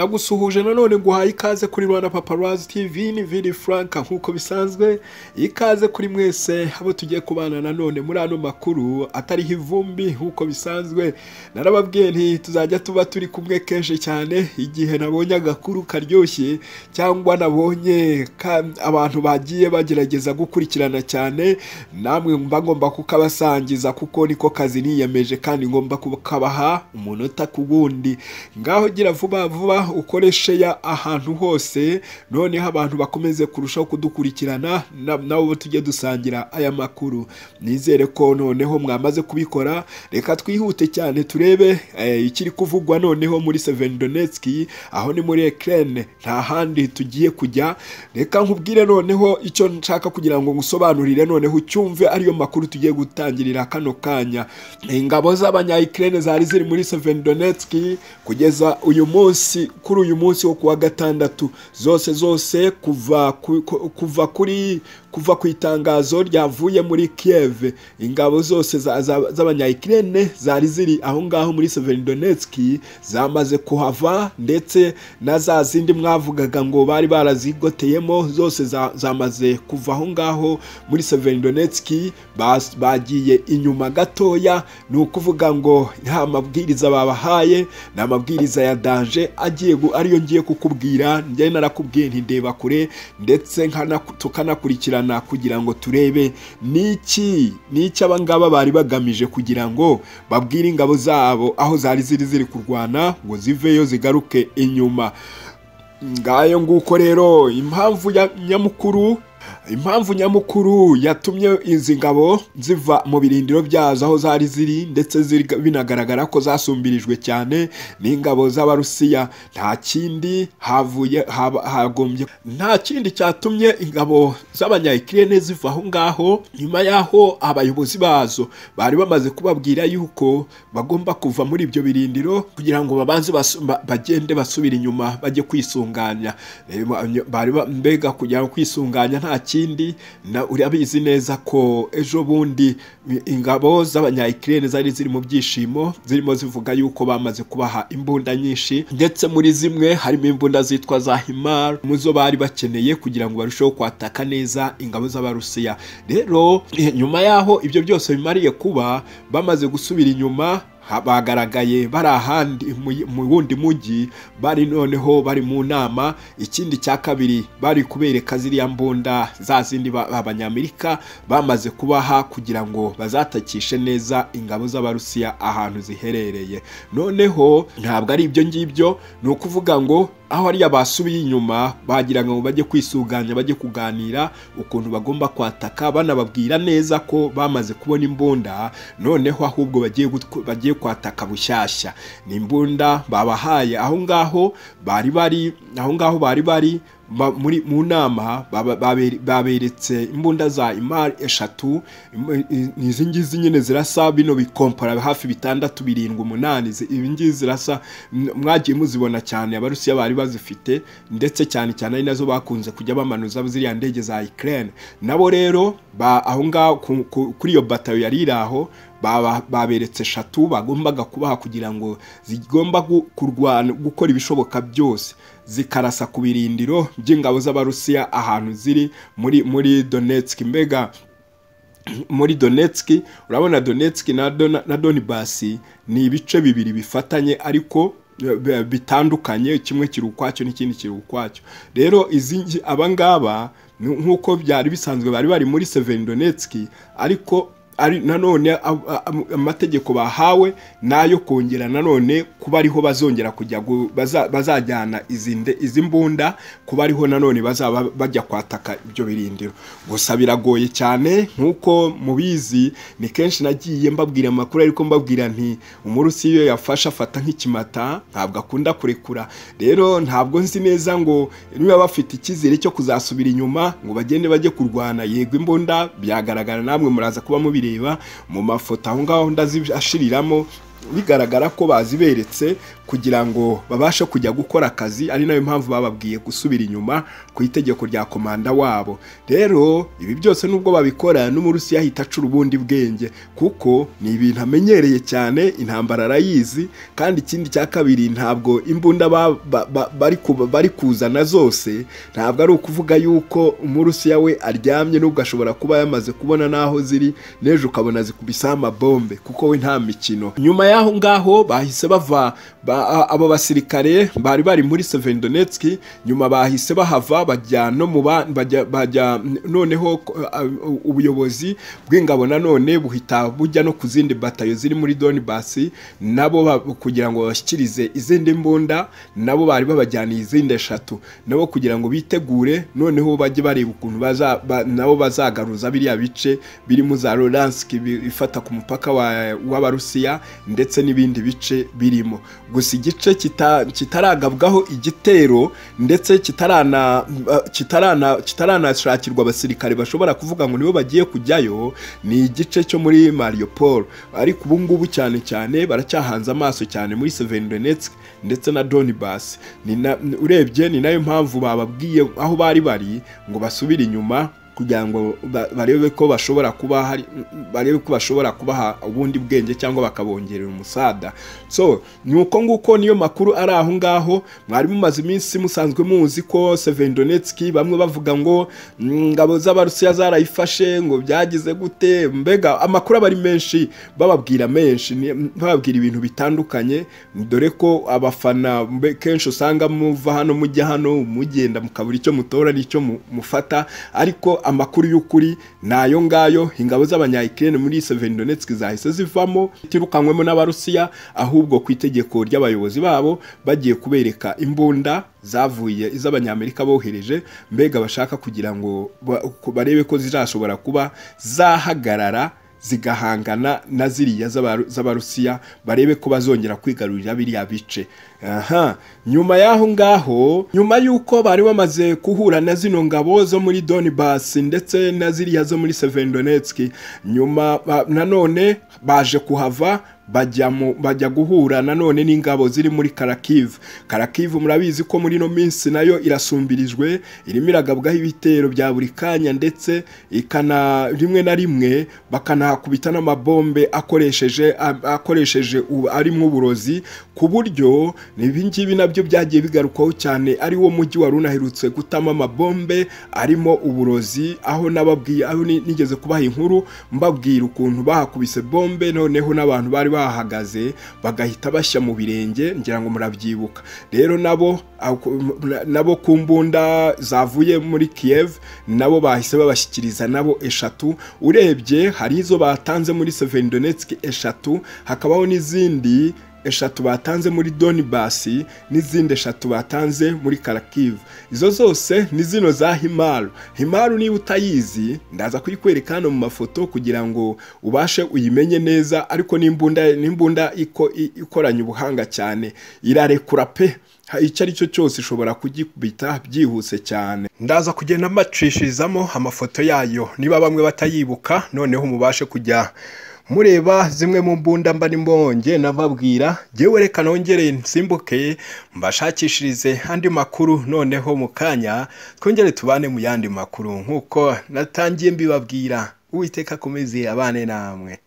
ndagusuhuje nanone nguhaye ikaze kuri rwanda paparazi tv ni vini frank nk'uko bisanzwe ikaze kuri mwese abo tugiye kubana nanone muri ano makuru atariho ivumbi nk'uko bisanzwe narababwiye nti tuzajya tuba turi kumwe kenshi cyane igihe nabonye agakuru karyoshye cyangwa nabonye ka- abantu bagiye bagerageza gukurikirana cyane namwe mba ngomba kukabasangiza kuko niko kazi niyemeje kandi ngomba kukabaha umunota ku wundi ngaho gira vuba vuba ukoreshe ya ahantu hose noneho abantu bakomeze kurushaho kudukurikirana na- nabo tujye dusangira aya makuru nizere ko noneho mwamaze kubikora reka twihute cyane turebe eh, ikiri kuvugwa noneho muri Severodonetsk aho ni muri Ukraine nta handi tugiye kujya reka nkubwire noneho icyo nshaka kugira ngo ngusobanurire noneho ucyumve ariyo makuru tugiye gutangirira kano kanya ingabo z'abanya-Ukraine zari ziri muri Severodonetsk kugeza uyu munsi kuri uyu munsi wo kuwa gatandatu zose zose kuva ku- ku- kuva kuri kuva ku itangazo ryavuye muri Kiev ingabo zose za- za- z'abanya-Ukraine zari ziri aho ngaho muri Severodonetsk zamaze kuhava ndetse na za zindi mwavugaga ngo bari barazigoteyemo zose za- zamaze kuva aho ngaho muri Severodonetsk bas- bagiye inyuma gatoya ni ukuvuga ngo nta mabwiriza babahaye ni amabwiriza ya danje agiye gu- ariyo ngiye kukubwira njye narakubwiye ntindeba kure ndetse nkana- tukanakurikirana kugira ngo turebe niki niki abangaba bari bagamije kugira ngo babwire ingabo zabo aho zari ziri ziri kurwana ngo ziveyo zigaruke inyuma ngayo nguko rero impamvu ya- nyamukuru impamvu nyamukuru yatumye izi ngabo ziva mu birindiro byazo aho zari ziri ndetse ziri- binagaragara ko zasumbirijwe cyane n'ingabo z'abarusiya nta kindi havuye haba- hagombye nta kindi cyatumye ingabo z'abanyayikirene ziva aho ngaho nyuma y'aho abayobozi bazo bari bamaze kubabwira yuko bagomba kuva muri ibyo birindiro kugira ngo babanze basu- ba- bagende basubira inyuma bajye kwisunganya Eh, ba- bari ba- mbega kugira ngo kwisunganya nta kindi na- urabizi neza ko ejo bundi i- ingabo z'abanyayikirene zari ziri mu byishimo zirimo zivuga yuko bamaze kubaha imbunda nyinshi ndetse muri zimwe harimo imbunda zitwa za himar mu zo bari bakeneye kugira ngo barusheho kwataka neza ingabo z'abarusiya rero eh, nyuma y'aho ibyo byose bimariye kuba bamaze gusubira inyuma ha- bagaragaye bari ahandi mu- mu wundi mujyi bari noneho bari mu nama ikindi cya kabiri bari kubereka ziriya mbunda za zindi ba- abanyamerika bamaze kubaha kugira ngo bazatakishe neza ingabo z'abarusiya ahantu ziherereye noneho ntabwo ari ibyo ngibyo ni ukuvuga ngo aho ariya basubiye inyuma bagira ngo bajye kwisuganya bajye kuganira ukuntu bagomba kwataka banababwira neza ko bamaze kubona imbunda noneho ahubwo bagiye gutw- bagiye kwataka bushyashya ni imbunda babahaye aho ngaho bari bari aho ngaho bari bari ba- muri mu nama baba- babere- baberetse imbunda za imari eshatu im- i- ni izi ngizi nyine zirasa bino bikompara hafi bitandatu birindwi umunani zi- ibi ngizi zirasa m- mwagiye muzibona cyane abarusiya bari bazifite ndetse cyane cyane ari nazo bakunze kujya bamanuza ziriya ndege za Ukraine nabo rero ba- aho ngaho ku- ku- kuri iyo batayo yari iri aho baba- baberetse eshatu bagombaga kubaha kugira ngo zigomba gu- kurwana gukora ibishoboka byose zikarasa ku birindiro by'ingabo z'abarusiya ahantu ziri muri muri Donetsk mbega muri Donetsk urabona Donetsk na Dona- na Donbas ni ibice bibiri bifatanye ariko eh, bi- bitandukanye kimwe kiri ukwacyo n'ikindi kiri ukwacyo rero izi ngi- aba ngaba ni nk'uko byari bisanzwe bari bari muri Severodonetsk ariko ari nanone ab- am- amategeko bahawe nayo kongera nanone kuba ariho bazongera kujya gu- baza- bazajyana izi nde- izi mbunda kuba ariho nanone bazaba bajya kwataka ibyo birindiro gusa biragoye cyane nk'uko mubizi ni kenshi nagiye mbabwira amakuru ariko mbabwira nti umurusi iyo yafashe afata nk'ikimata ntabwo akunda kurekura rero ntabwo nzi neza ngo niba bafite icyizere cyo kuzasubira inyuma ngo bagende bajye kurwana yego imbunda byagaragara namwe muraza kuba mubireba mu mafoto aho ngaho ndazashyiriramo bigaragara ko baziberetse kugira ngo babashe kujya gukora akazi ari nayo mpamvu bababwiye gusubira inyuma ku itegeko rya komanda wabo rero ibi byose nubwo babikora n'umurusi yahita acura ubundi bwenge kuko ni ibintu amenyereye cyane intambara arayizi kandi ikindi cya kabiri ntabwo imbunda ba- ba- ba- bari ku- bari kuzana zose ntabwo ari ukuvuga yuko umurusiya we aryamye n'ubwo ashobora kuba yamaze kubona n'aho ziri n'ejo ukabona zikubisaho amabombe kuko we nta mikino nyuma y'aho ngaho bahise bava ba- a- abo basirikare bari bari muri Severodonetsk nyuma bahise bahava bajya no mu ba- bajya bajya noneho ko- a- u- ubuyobozi bw'ingabo nanone buhita bujya no ku zindi batayo ziri muri Donbass nabo ba- kugira ngo babashyikirize izindi mbunda nabo bari babajyaniye izindi eshatu nabo kugira ngo bitegure noneho bajye bareba ukuntu baza ba- nabo bazagaruza biriya bice birimo za Luhansk bi- ifata ku mupaka wa- w'Abarusiya ndetse n'ibindi bice birimo gusa igice kita- kitaragabwaho igitero ndetse kitarana kitarana kitaranashakirwa abasirikare bashobora kuvuga ngo nibo bagiye kujyayo ni igice cyo muri Mariupol ariko ubu ngubu cyane cyane baracyahanze amaso cyane muri Severodonetsk ndetse na Donbass ni na- urebye ni nayo mpamvu bababwiye aho bari bari ngo basubire inyuma kugira ngo ba- barebe ko bashobora kuba hari barebe ko bashobora kubaha ubundi bwenge cyangwa bakabongerera umusada so ni uko nguko niyo makuru ari aho ngaho mwari mumaze iminsi musanzwe muzi ko Severodonetsk bamwe bavuga ngo "Mm, ingabo z'abarusiya zarayifashe ngo byagize gute mbega amakuru aba ari menshi bababwira menshi ni- bababwira ibintu bitandukanye dore ko abafana mbe- kenshi usanga muva hano mujya hano mugenda mukabura icyo mutora n'icyo mu- mufata ariko amakuru y'ukuri ni ayo ngayo ingabo z'abanyayikirene muri Severodonetsk zahise zivamo itirukanywemo n'abarusiya ahubwo ku itegeko ry'abayobozi babo bagiye kubereka imbunda zavuye iz'abanyamerika bohereje mbega bashaka kugira ngo ba- ko barebe ko zizashobora kuba zahagarara zigahangana na ziriya z'abaru- z'abarusiya barebe ko bazongera kwigarurira biriya bice aha nyuma y'aho ngaho nyuma y'uko bari bamaze guhura na zino ngabo zo muri Donbass ndetse na ziriya zo muri Severodonetsk nyuma ba- nanone baje kuhava bajya mu bajya guhura nanone n'ingabo ziri muri Karakiv Karakiv murabizi ko muri no minsi nayo irasumbirijwe irimo iragabwaho ibitero bya buri kanya ndetse ikana rimwe na rimwe bakanahakubita n'amabombe akoresheje a- akoresheje u- arimo uburozi ku buryo ibi ngibi nabyo byagiye bigarukwaho cyane ari wo mujyi wari unaherutse gutama amabombe arimo uburozi aho nababwiye aho ni- nigeze kubaha inkuru mbabwira ukuntu bahakubise bombe noneho n'abantu bari bahagaze bagahita bashya mu birenge ngira ngo murabyibuka rero nabo ako- na- nabo ku mbunda zavuye muri Kiev nabo bahise babashyikiriza nabo eshatu urebye hari izo batanze muri Severodonetsk eshatu hakabaho n'izindi eshatu batanze muri Donbass n'izindi eshatu batanze muri Kharkiv izo zose ni zino za Himaru Himaru niba utayizi ndaza kuyikwereka hano mu mafoto kugira ngo ubashe uyimenye neza ariko n'imbunda n'imbunda iko i- ikoranye ubuhanga cyane irarekura pe Ha- icyo ari cyo cyose ishobora kugikubita byihuse cyane ndaza kugenda mbacishirizamo amafoto yayo niba bamwe batayibuka noneho mubashe kujya mureba zimwe mu mbunda mba ndimo wongeye nababwira jyewe reka nongere nsimbuke mbashakishirize andi makuru noneho mu kanya twongere tubane mu yandi makuru nk'uko natangiye mbibabwira uwiteka akomeze abane namwe